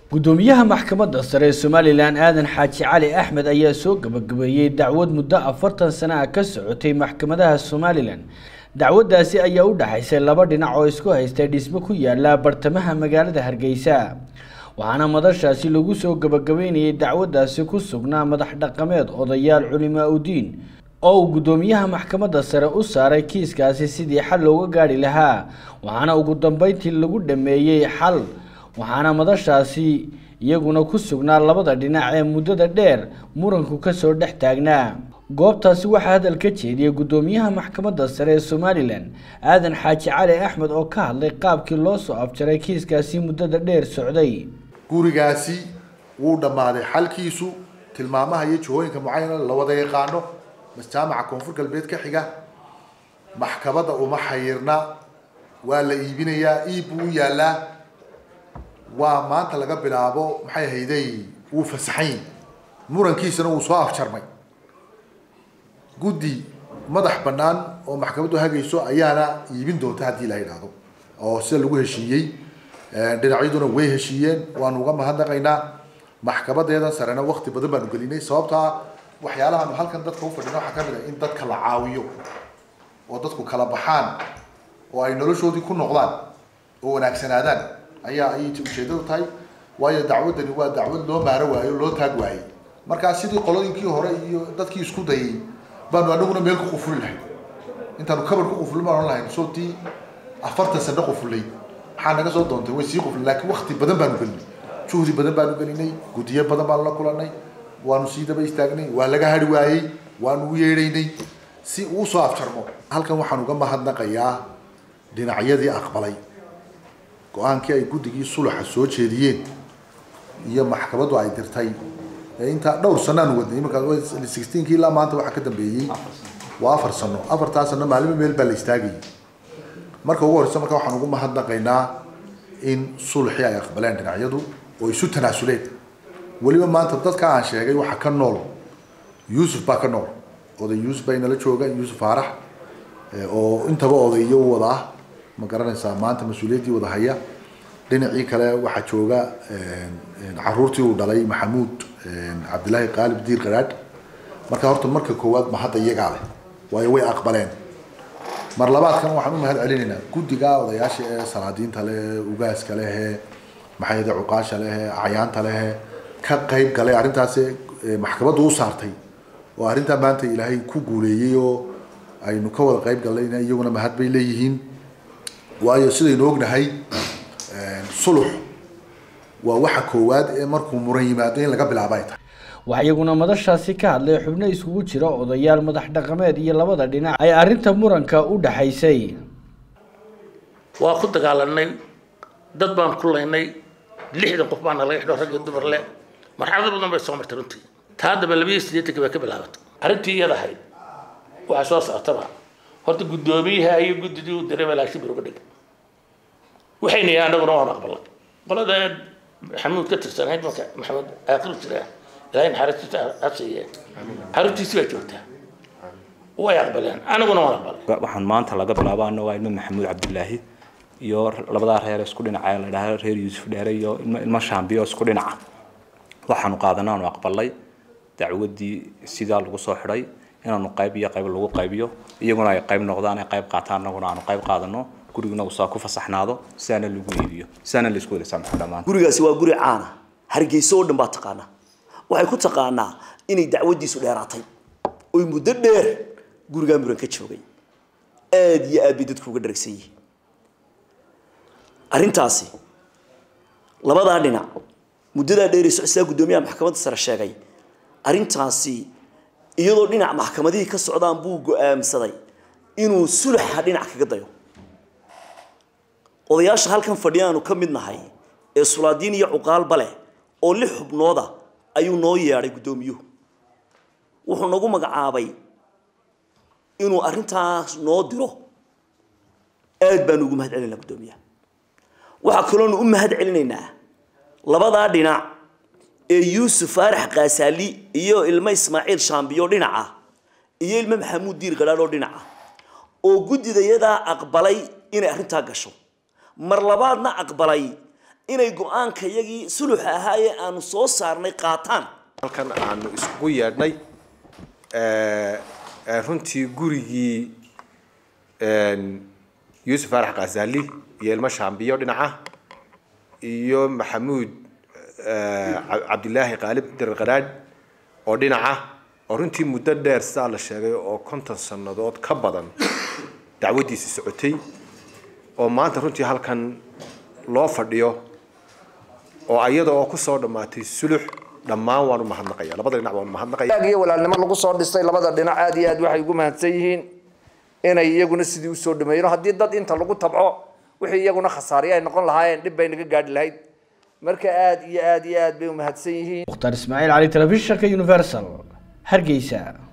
gudoomiyaha maxkamadda sare ee somalilan aadan xaaji cali axmed ayaa soo gabagabeeyey dacwad muddo afartan sano ah ka socotay maxkamadaha somalilan dacwaddaasi ayaa u dhaxaysay laba dhinac oo isku haystay dhismo ku yaala bartamaha magaalada hargeysa waxaana madashaasi lagu soo gabagabeynayay dacwaddaasi ku sugnaa madax dhaqameed odayaal culimaa udiin oo uu guddoomiyaha maxkamadda sare u saaray kiiskaasi sidii xal looga gaadhi lahaa waxaana ugu dambeyntii lagu dhameeyey xal waxaana madashaasi iyaguna ku sugnaa labada dhinac ee muddada dheer muranku kasoo dhex taagnaa goobtaasi waxaa hadal ka jeediyey guddoomiyaha maxkamadda sare ee somalilan aadan xaaji cali axmed oo ka hadlay qaabkii loo soo afjaray kiiskaasi muddada dheer socday gurigaasi wuu dhammaaday xalkiisu tilmaamaha iyo jihooyinka mucayana la wada yaqaano jaamaca koonfur galbeed ka xiga maxkamadda uma xayirna waa la iibinayaa iib buu u yaalaa waa maanta laga bilaabo maxay hayday wuu fasaxayn murankiisana wuu soo afjarmay guddi madax bannaan oo maxkamaddu hagayso ayaana iibin doonta haddii la yidhaahdo oo sida lagu heshiiyey dhinacyaduna way heshiiyeen waanu uga mahadnaqaynaa maxkamadeedan sarena wakti badan baanu gelinay sababtaa waxyaalahaanu halkan dadka u fadhina waxaa ka mid ah in dadka la caawiyo oo dadku kala baxaan oo ay noloshoodii ku noqdaan oo wanaagsanaadaan ayaa ayay ujeedadu tahay waayo dacwaddani waa dacwad loo maaro waayo loo taag waayey markaa sidii qolooyinkii hore iyo dadkii isku dayay baanu anaguna meel ku qufuli lahayn intaanu kabar ku qufulin baan ohan lahayn sootii afartan sano qufulay maxaa naga soo doontay way sii quflin laakiin wakti badan baanu gelinay juhdi badan baanu gelinay guddiyo badan baanu la kulanay waanu sii daba istaagnay waa laga hari waayey waanu u yeedhaynay si uu soo afjarmo halkan waxaan uga mahadnaqayaa dhinacyadii aqbalay go-aankii ay guddigii sulaxa soo jeediyeen iyo maxkamaddu ay dirtay intaa dhowr sano aanu wadnay imanka sixteenkii ilaa maanta waxaa ka dambeeyey waa afar sano afartaa sano maalimo meel baa la istaagayay marka ugu horeysa marka waxaan ugu mahadnaqaynaa in sulxii ay aqbaleen dhinacyadu oo isu tanaasuleen weliba maanta dadka aan sheegay waxaa ka nool yuusuf baa ka nool oday yuusuf baa inala jooga yuusuf faarax oo intaba odayo u wada ah ma garanaysaa maanta mas-uuliyaddii wada haya dhinacii kale waxaa jooga caruurtii uu dhalay maxamuud cabdilaahi qaalib diir qaraadh marka horta marka koowaad ma hadda iyagaa leh waayo way aqbaleen mar labaadkan waxaan u mahad celinaynaa guddiga odayaasha ee salaadiinta leh ugaaska leh maxay cuqaasha leh acyaanta leh ka qayb galay arrintaasi maxkamaddu u saartay oo arrintaa maanta ilaahay ku guuleeyey oo aynu ka wada qayb gallayna iyaguna mahad bay leeyihiin waayo sidaynu ognahay sulux waa waxa koowaad ee markuu muran yimaado in laga bilaabo ay tahay waxaa iyaguna madashaasi ka hadlay xubno iskugu jira odayaal madax dhaqameed iyo labada dhinac ay arrinta muranka u dhaxaysay waa ku dagaalanay dad baan ku laynay lixdan qof baana laga xidho rag iyo dumar le marxalado badan bay soo martay runtii taa haddaba labiyo siddeetanka bay ka bilaabatay arrintii iyada ahayd waxaa soo socotaba horta guddoomiyaha iyo guddidii u diray malaagsi bir uga dhigay waxayna yahay annaguna waan aqbalay qolada xamuud ka tirsanayd marka maxamed aaqiru jira ilaahay naxariistiisa ha siiye xaruntiisi baa joogtaa way aqbaleen anaguna waan aqbalay waxaan maanta laga bilaabo anagoo ilmo maxamuud cabdilaahi iyo labadaa reer isku dhinaca la dhahaa reer yuusuf dheere iyo ilmo ilmo shaambiyo isku dhinaca waxaanu qaadanay aanu aqbalay dacwaddii sidaa lagu soo xidhay inaanu qayb iyo qayb lagu qaybiyo iyaguna ay qayb noqdaan ay qayb qaataan annaguna aanu qayb qaadano guriguna uu saa ku fasaxnaado sidaana lagu iibiyo sidaana laisku wada saamaxo dhammaan gurigaasi waa guri caana hargeysa oo dhan baa taqaanaa waxay ku taqaanaa inay dacwaddiisu dheeraatay oy muddo dheer gurigaa muran ka joogay aada iyo aad bay dadku uga dharagsan yihiin arrintaasi labadaa dhinac muddadaa dheerayso sidaa guddoomiyaha maxkamadda sare sheegay arrintaasi iyadoo dhinac maxkamadihii ka socdaan buu go-aamsaday inuu sulaxa dhinac kaga dayo odayaasha halkan fadhiyaanu ka mid nahay ee sulaadiin iyo cuqaalba leh oo lix xubnooda ayuu noo yeedhay guddoomiyuhu wuxuu nagu magacaabay inuu arrintaas noo diro aad baanu ugu mahad celinaynaa guddoomiyaha waxaa kaloonu u mahad celinaynaa labadaa dhinac ee yuusuf faarax kaasaali iyo ilmo ismaaciil shaambiyo dhinaca iyo ilmo maxamuud diir gadhaadh oo dhinaca oo guddidayadaa aqbalay inay arrintaa gasho mar labaadna aqbalay inay go-aanka yagii suluxa ahaayee aanu soo saarnay qaataan halkan aanu iskugu yeedhnay runtii gurigii yuusuf faarax khazali iyo ilmo shaambiyo dhinaca iyo maxamuud cabdilaahi qaalib dirar qaraadh oo dhinaca oo runtii muddo dheer sidaa la sheegay oo konton sannadood ka badan dacwaddiisi socotay oo maanta runtii halkan loo fadhiyo oo iyada oo kusoo dhammaatay sulux dhammaan waan u mahadnaqaya labada dhinac waan u mahadnaqaya iyo walaalnimo lagu soo dhisay labada dhinac aad iyo aad waxay ugu mahadsan yihiin inay iyaguna sidii usoo dhameeyeen haddii dad inta lagu tabco wixii iyaguna khasaariya ay noqon lahaayeen dhib bay naga gaadhi lahayd marka aad iyo aad iyo aad bay u mahadsan yihiin mukhtaar ismaaciil cali telefishinka universal hargeysa